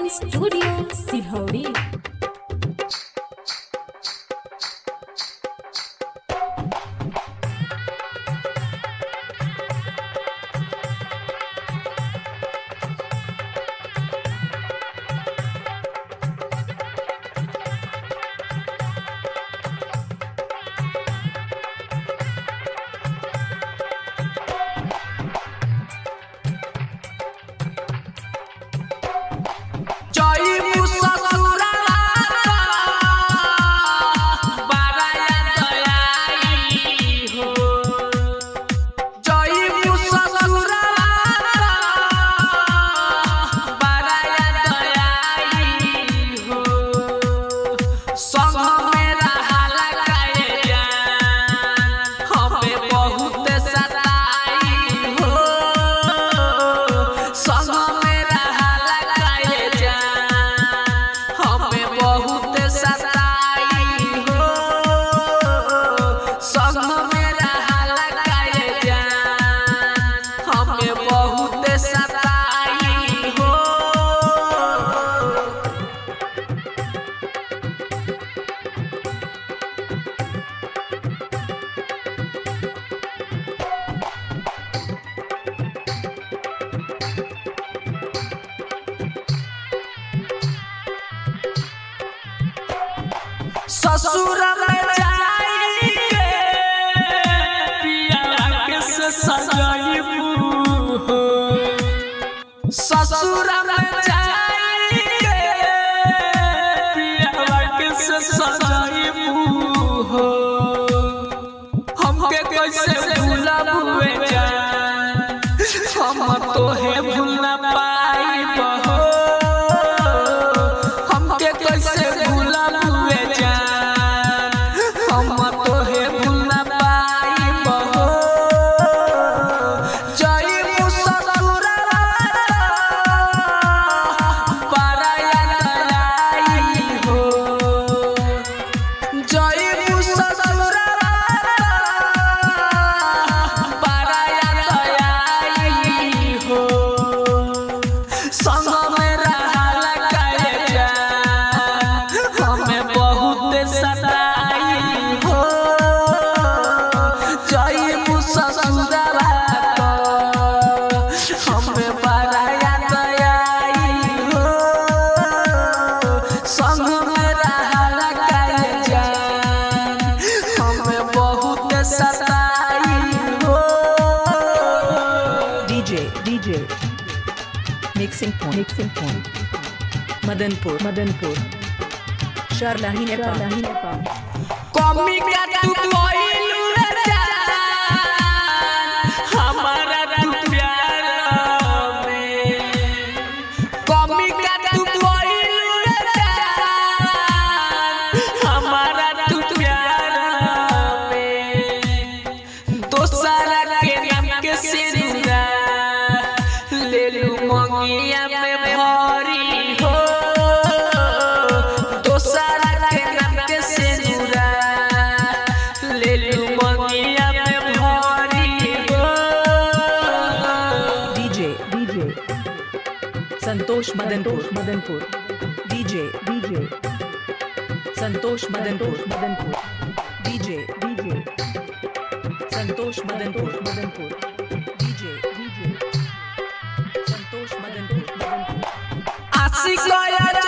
Studio Silhauri. जई मुससुरा बाराया दयाई हो जई मुससुरा बाराया दयाई हो संग में रहाला काए जान हमें बहुत सताई हो संग में रहाला काए जान हमें बहुत सताई हो संग में रहाला काए जान हमें बहुत सताई हो ससुर में जाई के पिया के से सजाई हो ससुर में जाई के पिया के से सजाई हो हमके कैसे भूला हुए जान हम तो है भूल ना पाई बहो हमके कैसे भूला हुए जान हम तो है भूल ना पाई बहो जई मुससुरा पाराया दयाई हो जई मुससुरा पाराया दयाई हो संग में रहाला काए जान हमें बहुत सताई हो जई मुससुरा हमें पाराया दयाई हो संग में रहाला काए जान हमें बहुत सताई हो DJ, DJ. Mixing point. Mixing point. Madanpur. Madanpur. Sharlahi Nepal. Sharlahi Nepal. कमी का तू कोइलू रे जान हमारा तू प्यार में कमी का तू कोइलू रे जान हमारा तू प्यार में दोसरा के नाम के सिंदा ले लू मंगिया में भरी हो दोसरा के नाम के सिंदा ले लू मंगिया में भरी हो DJ, DJ. Santosh Madanpur. Madanpur. DJ, DJ. Santosh Madanpur. Madanpur. DJ, DJ. Santosh Madanpur. Madanpur. DJ, DJ. Santosh Madanpur. Madanpur. आशिक यार